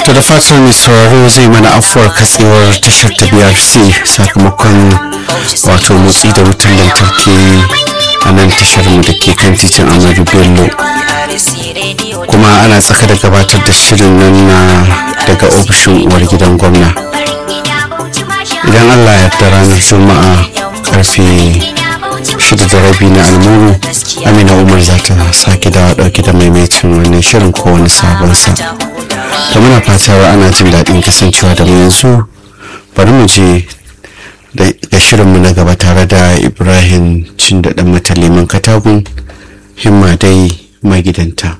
to da fatan mai sauraro zai mana afuwar katsewar tashar ta brc sakamakon wato motsi da wutar lantarki a nan tashar mu da ke kan titin amadu bello kuma ana tsaka da gabatar da shirin nan na daga ofishin uwar gidan gwamna idan allah ya da ranar juma'a karfe shida da rabi na almuru amina umar za ta sake dawa dauke da maimaitin wannan shirin ko wani sabon sa da muna fatar ana jin daɗin kasancewa da mu yanzu bari mu je ga shirinmu na gaba tare da ibrahim cin da ɗan mataliman katagun himma dai magidanta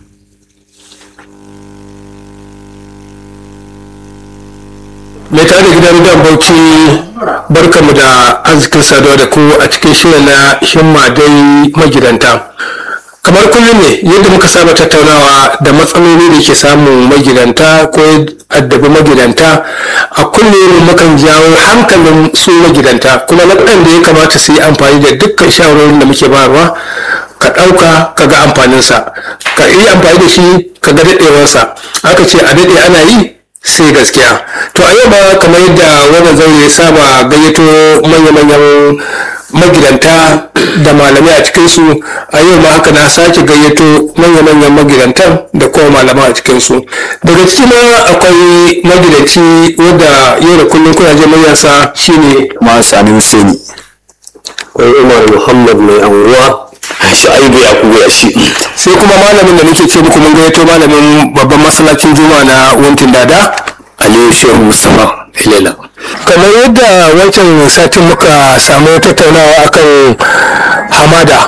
mai tare da gidan dan bauchi barkamu da arzikin saduwa da ku a cikin shirin na himma dai magidanta kamar kullum ne yadda muka saba tattaunawa da matsaloli da ke samun magidanta ko addabi magidanta a kullum mukan jawo hankalin su magidanta kuma na da ya kamata su yi amfani da dukkan shawarorin da muke bayarwa ka ɗauka ka ga amfaninsa ka yi amfani da shi ka ga daɗewarsa aka ce a daɗe ana yi sai gaskiya to a yau ma kamar yadda wannan zaure ya saba gayyato manya-manyan magidanta da malamai a cikinsu a yau ma haka na sake gayyato manya-manyan magidantan da kuma malamai a cikinsu daga ciki ma akwai magidanci wadda yau da kullum kuna je manyansa shine ma sani Hussaini. akwai umar muhammad mai anguwa Shu'aibu ya kugo ya shi. sai kuma malamin da muke ce muku mun gayyato malamin babban masallacin juma'a na wuntin dada Aliyu Shehu Mustapha Ilela. kamar yadda wancan satin muka samu tattaunawa akan hamada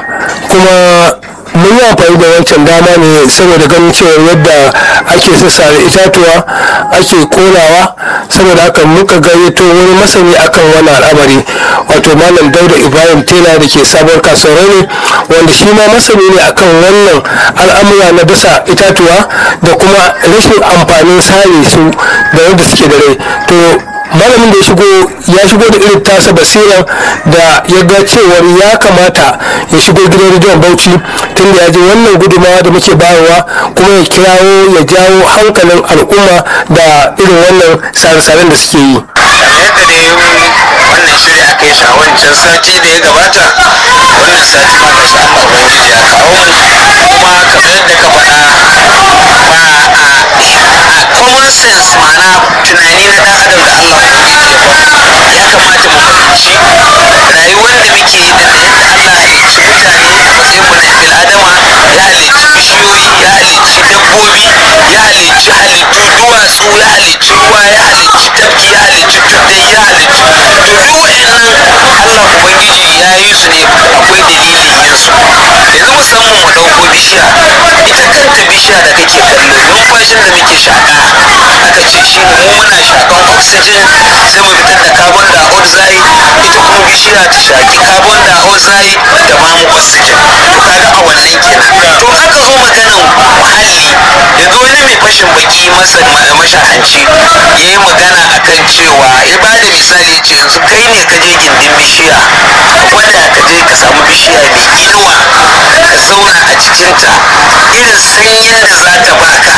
kuma mun yi amfani da wancan dama ne saboda ganin cewa yadda ake sassare itatuwa ake korawa saboda haka muka gayyato wani masani akan wani al'amari wato malam dauda ibrahim tela da ke sabuwar kasuwar ne wanda shi ma masani ne akan wannan al'amura na dasa itatuwa da kuma rashin amfanin sare su da yadda suke da rai to malamin da ya shigo ya shigo da irin tasa basiran da ya ga cewar ya kamata ya shigo gidan rediyon bauchi tun da ya ji wannan gudumawa da muke bayarwa kuma ya kirawo ya jawo hankalin al'umma da irin wannan sare-saren da suke yi yadda dai wannan shiri aka yi shi a wancan sati da ya gabata wannan sati ma gashi Allah ubangiji ya kawo mu kuma kamar yadda ka faɗa ba a common sense ma'ana tunani na ɗan adam da Allah ubangiji ya ba ya kamata mu fahimci rayuwar da muke da yadda Allah ya halicci mutane a matsayin mu na bil adama ya halicci bishiyoyi ya halicci dabbobi ya halicci halittu duwatsu ya halicci ruwa ya halicci tafki ya halicci tuddai ya halicci to duk wa'annan Allah ubangiji ya yi su ne akwai dalilin yin su yanzu musamman mu ɗauko bishiya ita kanta bishiya da kake kallo numfashin da muke shaƙa aka ce shi mu muna shaƙan oxygen sai mu fitar da carbon dioxide ita kuma bishiya ta shaƙi carbon dioxide da ba mu oxygen to kaga a wannan kenan to aka zo maganan muhalli yanzu wani mai fashin baki masa mashahanci ya yi magana akan cewa ya ba da misali ya ce yanzu kai ne ka je gindin bishiya wanda ka je ka samu bishiya mai inuwa ka zauna a cikinta irin sanyin da za ta baka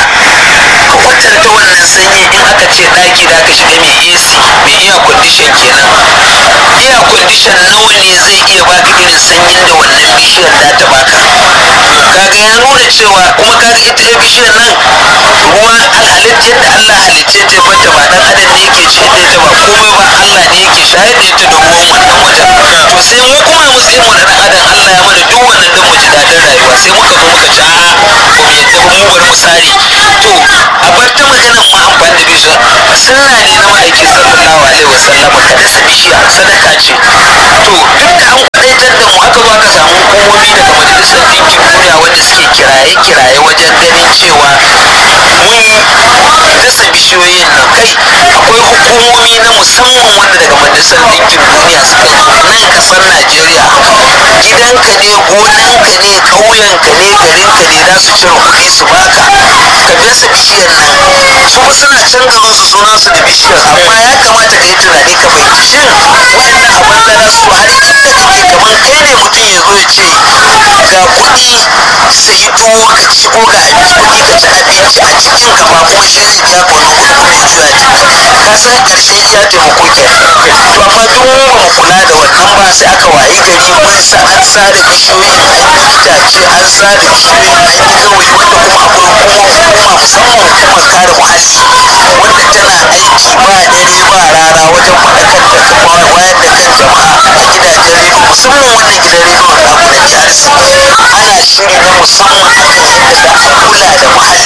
ka kwatanta wannan sanyi in aka ce ɗaki da aka shiga mai AC mai iya condition kenan iya condition nawa ne zai iya baka irin sanyin da wannan bishiyar za ta baka kaga ya nuna cewa kuma kaga ita ya bishiyar nan ruwa halittar da Allah halicce ta bata ba dan adam ne yake ce da ita ba komai ba Allah ne yake shayar da ita da ruwan wannan wajen to sai mu kuma a matsayin mu na dan adam Allah ya mana duk wannan dan mu ji daɗin rayuwa sai muka zo muka ci a'a ba mu yadda ba mu bar mu sare to a bar ta maganan ma amfani da bishiya sunna ne na ma'aiki sallallahu alaihi wasallam ka dasa bishiya sadaka ce to duk da an kwadaitar da mu aka zo aka samu hukumomi daga majalisar ɗinkin duniya wanda suke kiraye-kiraye wajen ganin cewa mun dasa bishiyoyin nan kai akwai hukumomi na musamman wanda daga majalisar ɗinkin duniya suka zo nan ƙasar najeriya gidanka ne gonanka ne ƙauyenka ne garinka ne za su cire kuɗi su baka ka dasa bishiyar nan su ba suna can garin su suna su da bishiyar amma ya kamata ka yi tunani ka fahimci shin waɗannan abin da za su har inda kake kamar kai ne mutum ya zo ya ce ga kuɗi sai tuwo ka ci ko ga kuɗi ka ci abinci a cikin ka ba ko shi zai biya ka wannan kuɗi juya ne ka san karshe iya taimako ke to amma duk mu ba mu kula da wannan ba sai aka wayi gari mun sa an sare bishiyoyi na itace an sare bishiyoyi an yi gawayi wanda kuma akwai kuma hukuma musamman hukumar kare muhalli wanda tana aiki ba dare ba rana wajen faɗakar da kuma wayar da kan jama'a a gidajen rediyo musamman wannan gidan rediyo da namu na BRC ana shiri na musamman akan yadda za a kula da muhalli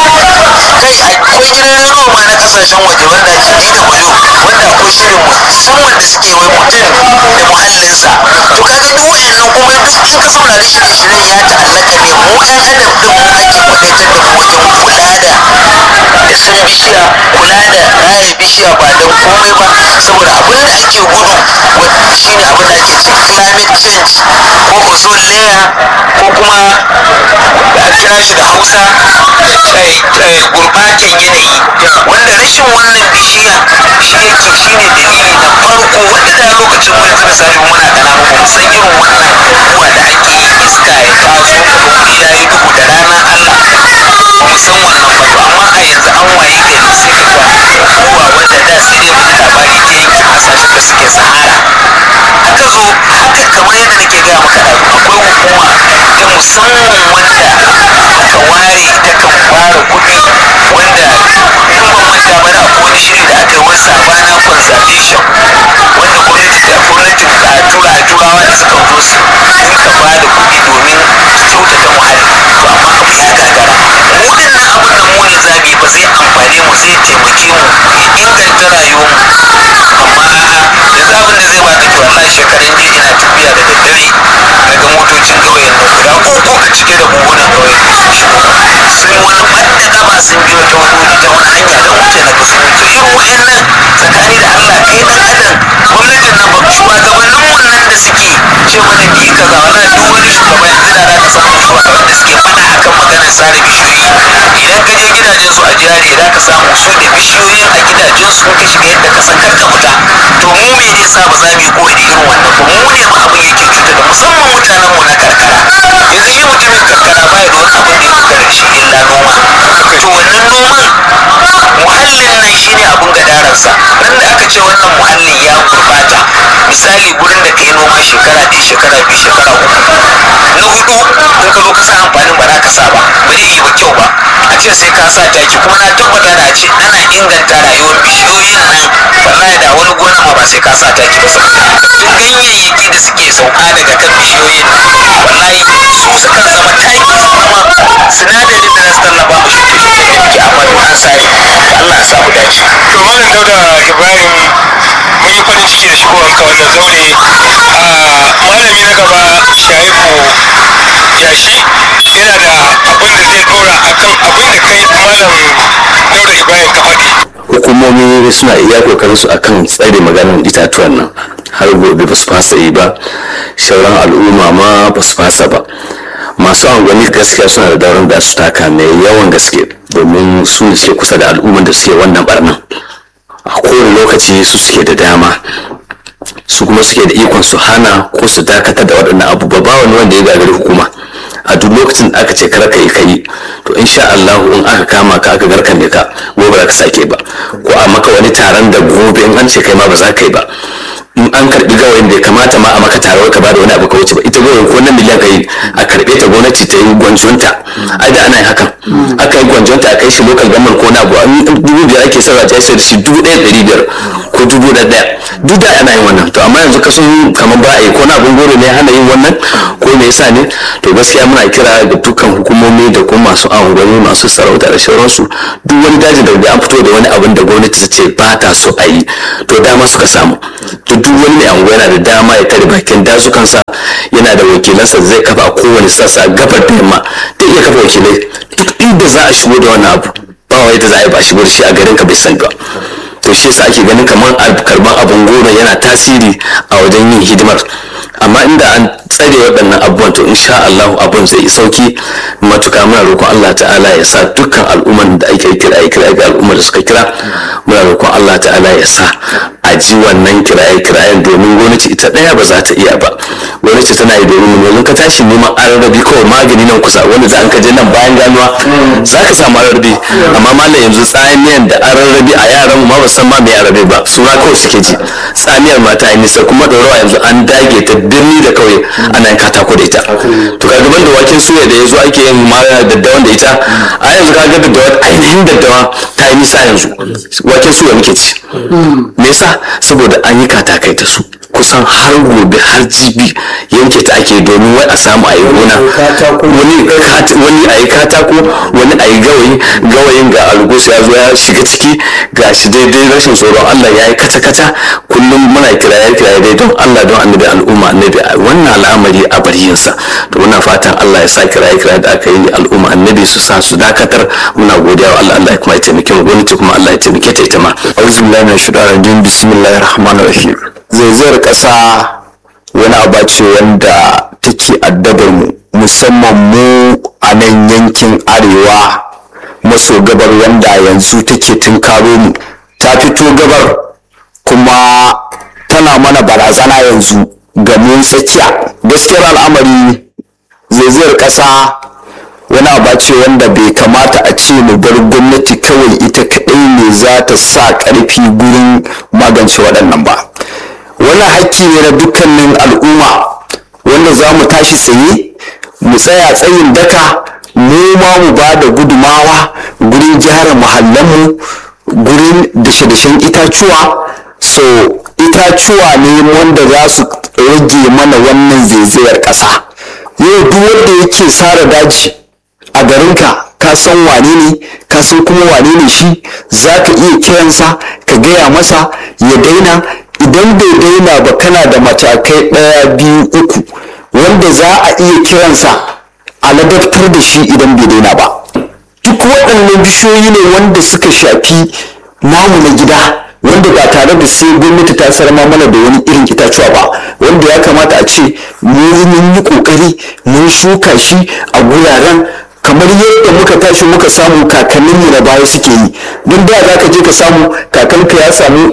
kai akwai gidan rediyo ma na kasashen waje wanda ake DW wanda akwai shirin musamman da suke wai mutum da muhallinsa to kaga duk wayannan kuma duk in ka saurari shirye-shiryen ya ta'allaka ne mu 'yan adam din mu ake faɗaitar da mu wajen kula da dashen bishiya kula da raya bishiya ba don komai ba saboda abin da ake gudu wa- shine abin da ake ce climate change ko ozone layer ko kuma a kira shi da hausa eh, eh, gurbatan yanayi wanda rashin wannan bishiya shi yake shine dalili na farko wanda da lokacin mu yanzu misali muna ƙananu ba mu san irin wannan abubuwa da ake yi iska ya taso ka ga wuri ya yi duhu da rana Allah ba mu san wannan ba to amma a yanzu an waye gari sai ka ga abubuwa wanda da sai dai mu ji labari ta yankin kasashen da suke sahara aka zo haka kamar yadda nake gaya maka da akwai hukuma ta musamman wanda aka ware ita kan fara kuɗi wanda in ban manta ba da akwai wani shiri da aka yi wani sabana conservation wanda gwamnati da gwamnatin ka tura turawa da suka zo su dinka ba da kuɗi domin kyautata muhalli to amma abu ya gagara mu dinnan abin da mu ne zamu yi ba zai amfane mu zai taimake mu ya inganta rayuwar mu amma a'a yanzu abin da zai baka to wallahi shekaran jiya ina tafiya da daddare daga motocin ƙauyen nan guda uku a cike da buhunan ƙauyen sun wani ɓadda ƙafa sun biyo ta wani ta wani hanya don wuce na ga sun wuce irin wayannan tsakani da Allah kai dan adam gwamnatin nan ba shugabannin mun nan da suke ce mana bi kaza wallahi duk wani shugaba yanzu da za ka samu shugaban da suke faɗa akan maganar sare bishiyoyi idan ka je gidajen su a jihari za ka samu su da bishiyoyin a gidajen su ka shiga yadda ka san karka fita to mu me ne sa ba za mu yi koyi da irin wannan ba mu ne ma abin yake cuta da musamman mutanen mu na karkara yanzu shi mutumin karkara baya da wani abin da ya dogara da shi illa noma to wannan noman muhallin nan shine abin gadararsa nan da aka ce wannan muhallin ya gurbata misali gurin da ka yi noma shekara ɗaya shekara biyu shekara uku na hudu in ka zo ka sa amfanin ba za ka sa ba ba zai yi ba kyau ba a ce sai ka sa taki kuma na tabbata da a ce ana inganta rayuwar bishiyoyin nan wallahi da wani gona ma ba sai ka sa taki ba saboda duk ganyayyaki da suke sauka daga kan bishiyoyin nan wallahi su sukan zama taki su zama sinadarin da za su tallafa ma shuke-shuke da muke amma duk an sare Allah ya sa mu dace to malam dauda ibrahim mun yi farin ciki da shigowanka wannan zaure a malami na gaba shaibu yashi yana da abin da zai dora akan abin da kai malam dauda ibrahim ka faɗi hukumomi suna iya kokarin su akan tsare maganar itatuwan nan har gobe ba su fasa yi ba shauran al'umma ma ba su fasa ba masu angwani gaskiya suna da dauran da su taka mai yawan gaske domin su ne suke kusa da al'umman da suke wannan barnan a kowane lokaci su suke da dama su kuma suke da ikon su hana ko su dakatar da waɗannan abubuwa ba wani wanda ya gagari hukuma a duk lokacin da aka ce kar ka yi kai to insha Allah in aka kama ka aka garkame ka gobe ba za ka sake ba ko a maka wani taron da gobe in an ce kai ma ba za ka yi ba in an karbi gawayin da ya kamata ma a maka taro ka bada wani abu ka wuce ba ita gawayin ko na miliyan ka yi a karbe ta gwamnati ta yi gwanjonta ai da ana yin hakan aka yi gwanjonta a kai shi local government ko na abu an dubu biyar ake sarwa ta sai da shi dubu ɗaya ɗari biyar ko dubu da ɗaya duk da ana yin wannan to amma yanzu ka sun kamar ba a yi ko na abun goro ne hana yin wannan ko me yasa ne to gaskiya muna kira ga dukkan hukumomi da kuma masu angwani masu sarauta da sauransu duk wani daji da an fito da wani abin da gwamnati ta ce ba ta so a yi to dama suka samu to duk wani mai anguwa yana da dama ya tare bakin dazukansa yana da wakilansa zai kafa a kowane sassa gabar da yamma da iya kafa wakilai duk inda za a shigo da wani abu ba wai da za a yi ba a shigo da shi a garin ka bai sani ba to shi yasa ake ganin kamar karban abun goro yana tasiri a wajen yin hidimar amma inda an tsare waɗannan abubuwan to insha Allah abun zai yi sauki matuƙa muna roƙon Allah ta'ala ya sa dukkan al'umman da ake kira ya kira ga al'ummar da suka kira muna roƙon Allah ta'ala ya sa a ji wannan kiraye kirayen domin gwamnati ita ɗaya ba za ta iya ba gwamnati tana yi domin mu yanzu ka tashi neman ararrabi kawai magani nan kusa wanda za ka je nan bayan ganuwa za ka samu ararrabi amma malam yanzu tsamiyan da ararrabi a yaran mu ma ba san ma me ararrabi ba suna kawai suke ji tsamiyar mata yi nisa kuma ɗorawa yanzu an dage ta birni da kauye ana yin katako da ita to kaga ban da waken suya da yanzu ake yin ma daddawan da ita a yanzu kaga daddawa ainihin daddawa ta yi nisa yanzu waken suya muke ci me yasa saboda an yi katakai da su kusan har gobe har jibi yanke ta ake domin wai a samu a yi gona wani kat- wani a yi katako wani a yi gawayi gawayin ga algus ya zo ya shiga ciki ga shi daidai rashin tsoron allah ya yi kata-kata kullum muna kiraye kiraye dai don allah don annabi al'umma annabi a wannan al'amari a bari yinsa to muna fatan allah ya sa kiraye kiraye da aka yi al'umma annabi su sa su dakatar muna godiya wa allah allah ya kuma ya taimake mu gwamnati kuma allah ya taimake ta ita ma auzu billahi min shaitanir rajim bismillahir rahmanir rahim zaizayar ƙasa wani aba ce wanda take addabar mu musamman mu a nan yankin arewa maso gabar wanda yanzu take tunkaro mu ta fito gabar kuma tana mana barazana yanzu ga mun tsakiya gaskiyar al'amari zaizayar ƙasa wani aba ce wanda bai kamata a ce mu bar gwamnati kawai ita kaɗai ne za ta sa ƙarfi gurin magance waɗannan ba wannan hakki ne na dukkanin al'umma wanda za mu tashi tsaye mu tsaya tsayin daka mu ma mu ba da gudumawa gurin gyara muhallanmu gurin dashe-dashen itacuwa so itacuwa ne wanda za su rage mana wannan zaizayar ƙasa yau duk wanda yake sara daji a garinka ka san wane ne ka san kuma wane ne shi za ka iya kiransa ka gaya masa ya daina idan bai daina ba kana da matakai ɗaya biyu uku wanda za a iya kiransa a ladabtar da shi idan bai daina ba duk waɗannan bishiyoyi ne wanda suka shafi namu na gida wanda ba tare da sai gwamnati ta sarma mana da wani irin itacuwa ba wanda ya kamata a ce mun yi kokari mun shuka shi a guraren kamar yadda muka tashi muka samu kakanninmu na baya suke yi don da za ka je ka samu kakanka ya samu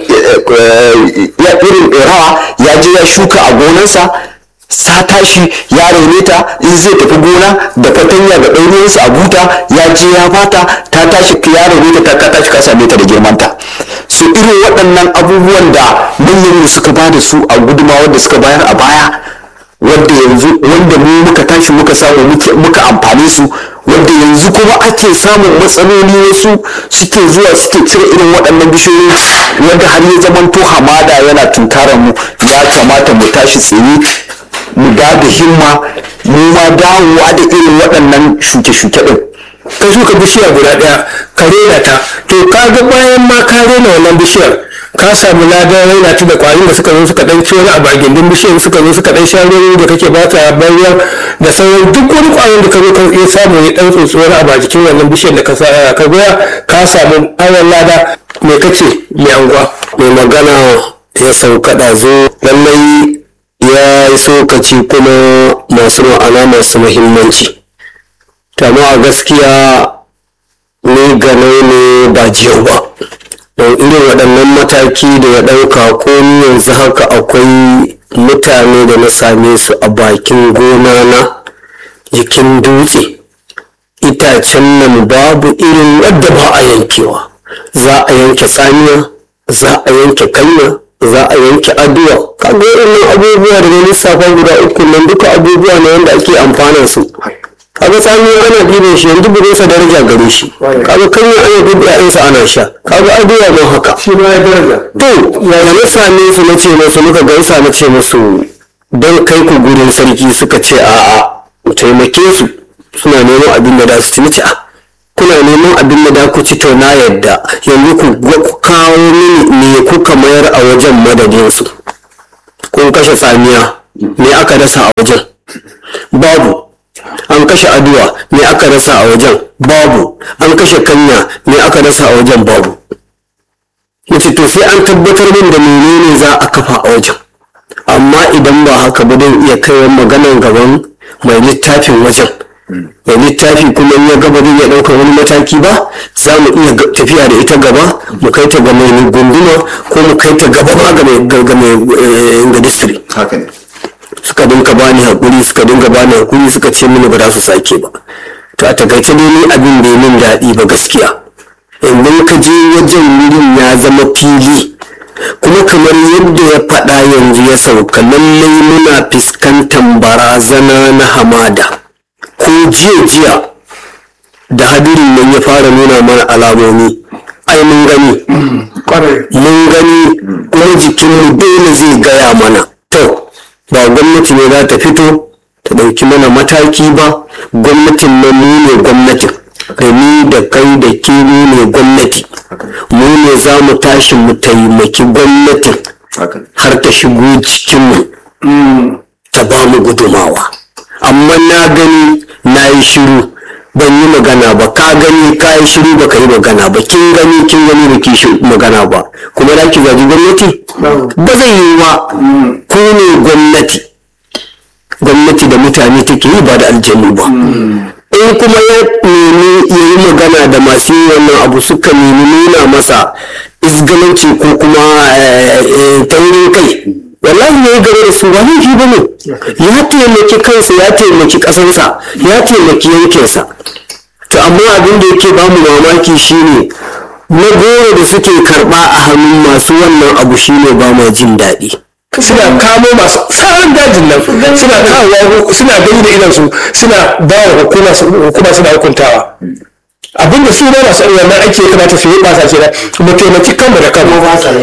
ya irin rawa ya je ya shuka a gonarsa sa tashi ya raine ta in zai tafi gona da fatanya da ɗaurinsa a buta ya je ya bata ta tashi ya raine ta ka tashi ka same ta da girmanta su irin waɗannan abubuwan da manyan suka ba da su a gudunmawar da suka bayar a baya wanda yanzu wanda mu muka tashi muka samu muka amfane su wanda yanzu kuma ake samun matsaloli wasu suke zuwa suke cire irin waɗannan bishiyoyi wanda har ya zamanto hamada yana tunkarar mu ya kamata mu tashi tsaye mu da da himma mu ma dawowa da irin waɗannan shuke-shuke ɗin ka shuka bishiya guda ɗaya ka rena ta to ka ga bayan ma ka rena wannan bishiyar ka samu ladan raina ta da kwarin da suka zo suka dan ci wani abu a gindin bishiyar suka zo suka dan sha ruwan da kake bata bayan da sauran duk wani kwarin da ka zo ka iya samu ya dan tsotsi wani abu a jikin wannan bishiyar da ka sa ka goya ka samu awon lada me kace mai anguwa mai magana ya sauka zo lallai ya yi sokaci kuma masu ma'ana masu muhimmanci amma a gaskiya ni ganau ne ba jiyau ba don irin waɗannan mataki da ya ɗauka ko ni yanzu haka akwai mutane da na same su a bakin gona na jikin dutse itacen nan babu irin wadda ba a yankewa za a yanke tsamiya za a yanke kanya za a yanke aduwa kaga irin abubuwa da na lissafa guda uku nan duka abubuwa ne wanda ake amfanin su kaga tsamiya ana ɗiban shi yanzu bugun sa daraja gare shi kaga kanya ana dubu ƴaƴansa ana sha kaga aduwa ma haka shi ma ya daraja to ya na same su na ce musu muka gaisa na ce musu don kai ku gurin sarki suka ce a'a mu taimake su suna neman abin da za su ci na ce a kuna neman abin da da ku ci to na yadda yanzu ku ku kawo mini me kuka mayar a wajen madadin su kun kashe tsamiya me aka dasa a wajen babu an kashe aduwa me aka rasa a wajen babu an kashe kanya me aka rasa a wajen babu nace to sai an tabbatar min da menene za a kafa a wajen amma idan ba haka ba don iya kaiwa maganar gaban mai littafin wajen mai littafi kuma in ya gaba zai iya ɗaukar wani mataki ba za mu iya tafiya da ita gaba mu kai ta ga mai gunduma ko mu kai ta gaba ma ga mai ga mai ga district haka ne suka dinka bani hakuri suka dinka bani hakuri suka ce mini ba za su sake ba to a takaice dai ni abin bai min daɗi ba gaskiya idan ka je wajen wurin ya zama fili kuma kamar yadda ya faɗa yanzu ya sauka lallai muna fuskantar barazana na hamada ko jiya jiya da hadirin nan ya fara nuna mana alamomi ai mun gani mun gani kuma jikinmu dole zai gaya mana to ba gwamnati ne za ta fito ta ɗauki mana mataki ba gwamnatin nan mu ne gwamnatin da ni da kai da ke mu ne gwamnati mu ne za mu tashi mu taimaki gwamnatin har ta shigo cikinmu ta ba mu gudumawa amma na gani na yi shiru ban yi magana ba ka gani ka yi shiru ba ka yi magana ba kin gani kin gani ba ki magana ba kuma da ki zaji gwamnati ba zai yi ba ku ne gwamnati gwamnati da mutane take yi ba da aljanu ba in kuma ya nemi ya yi magana da masu yin wannan abu suka nemi nuna masa izgalanci ko kuma taurin kai wallahi ne gare da su ba laifi ba ne ya taimaki kansa ya taimaki ƙasarsa ya taimaki yankinsa to amma abin da yake ba mu mamaki shine na goro da suke karɓa a hannun masu wannan abu shine ba ma jin daɗi suna kamo masu tsarin dajin nan suna kawo suna gani da idansu suna ba wa hukuma hukuma suna hukuntawa abinda su ba masu irin wannan ake kamata su yi ba sa kenan mu taimaki kanmu da kanmu kuma ba sa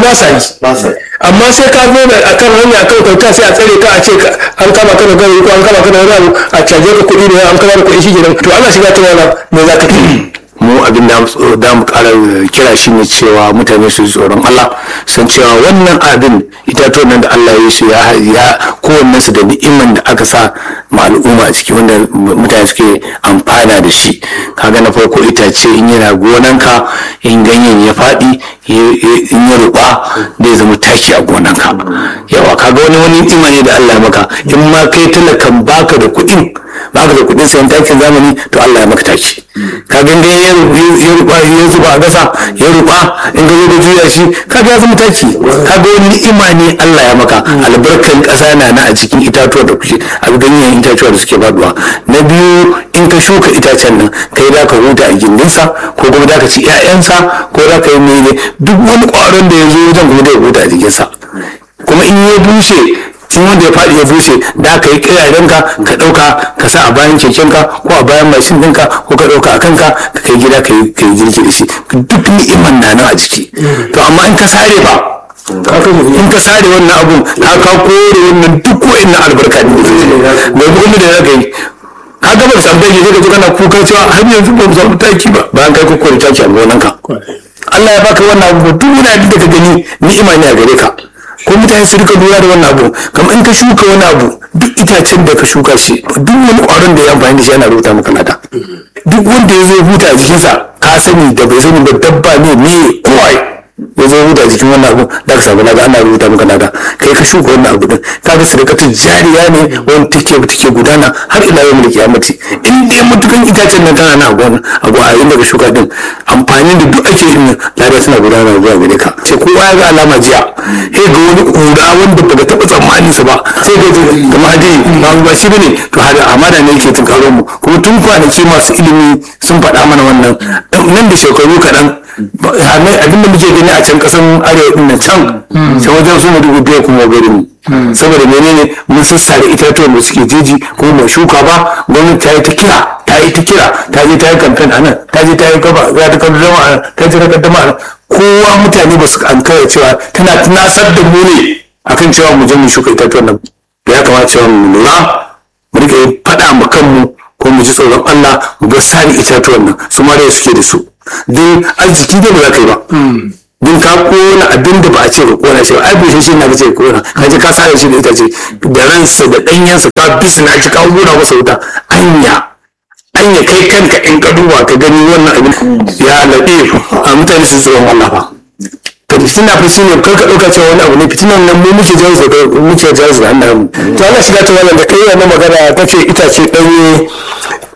yi amma sai ka zo da akan hanya akan kauta sai a tsare ka a ce an kama kana gari ko an kama kana wani abu a caje ka kuɗi ne an kama kuɗi shi kenan to Allah shiga ta wannan me za ka yi mu abin da da mu kara kira shi ne cewa mutane su ji tsoron Allah san cewa wannan abin itatuwan nan da Allah ya su ya ya kowanne su da ni'iman da aka sa ma al'umma a ciki wanda mutane suke amfana da shi kaga na farko itace in yana gonanka in ganyen ya faɗi in ya ruba zai zama taki a gonanka yawa kaga wani wani ni'ima ne da Allah ya maka in ma kai talakan baka da kuɗin baka da kuɗin sayan takin zamani to Allah ya maka taki ka ganga ya ruba ya zuba a gasa ya ruba in ga da juya shi ka ga zama taki ka ga wani ni'ima ne Allah ya maka albarkan ƙasa na na a cikin itatuwa da kuke a ganyen itatuwa da suke faduwa na biyu in ka shuka itacen nan kai da ka huta a gindinsa ko kuma da ka ci 'ya'yansa ko da ka yi mene duk wani ƙwaron da ya zo wajen kuma da ya huta a jikinsa kuma in ya bushe in wanda ya faɗi ya bushe da ka yi kirarenka ka ɗauka ka sa a bayan kekenka ko a bayan mashin ɗinka ko ka ɗauka a kanka ka kai gida ka yi girki da shi duk ni'iman na nan a jiki to amma in ka sare ba in ka sare wannan abun ka ka kore wannan duk wa'annan albarka ne da kuma da ya kai ka gaba da tambayi ne ka kana kuka cewa har yanzu ba mu samu taki ba bayan kai kokore taki a gonanka Allah ya baka wannan abu duk wani abin da ka gani ni'ima ne a gare ka ko mutane su rika lura da wannan abu kamar in ka shuka wani abu duk itacen da ka shuka shi duk wani ƙwaron da ya amfani da shi yana rubuta maka lada duk wanda ya zo huta a jikinsa ka sani da bai sani ba dabba ne ne kowai ya zo huta a jikin wannan abu da ka samu lada ana rubuta maka lada kai ka shuka wannan abu din ka ga sadakatun jariya ne wanda take take gudana har ila yau mulki amati in dai mutukan itacen nan kana na gona abu a inda ka shuka din amfanin da duk ake yin lada suna gudana zuwa gare ka sai kowa ya ga alama jiya sai ga wani kura wanda baka taɓa tsammanin sa ba sai ga kamar hadi ba ba shi bane to hada amana ne yake tunkaro mu kuma tun kwanaki masu ilimi sun faɗa mana wannan nan da shekaru kaɗan abin da muke gani a can ƙasan arewa ɗin nan can can wajen su dubu biyar kuma garin saboda menene mun sassare itatuwan da suke jeji kuma mai shuka ba gwamnati ta yi ta kira ta yi ta kira ta je ta yi kamfen a nan ta je ta yi gaba za ta kaddama a nan ta je ta kaddama a nan kowa mutane ba su ankara cewa tana tunasar da mu ne akan cewa mu je mu shuka itatuwan nan ya kamata cewa mu lura mu rika yin faɗa ma kanmu ko mu ji tsoron Allah mu bar sani itatuwan nan su ma da suke da su don arziki da ba za ka yi ba don ka kona abin da ba a ce ka kona shi ba ai bushe shi na ka ce ka kona ka ji ka sare shi da itace da ransa da ɗanyensa ka bisina shi ka gura masa wuta anya anya kai kanka in ka duba ka gani wannan abin ya laɗe a mutane su tsoron Allah fa to fitina fa shine kar ka ɗauka cewa wani abu ne fitinan nan mu muke jawo muke jawo da hannayen mu to Allah shiga ta wannan da kai wannan magana kace itace ɗanye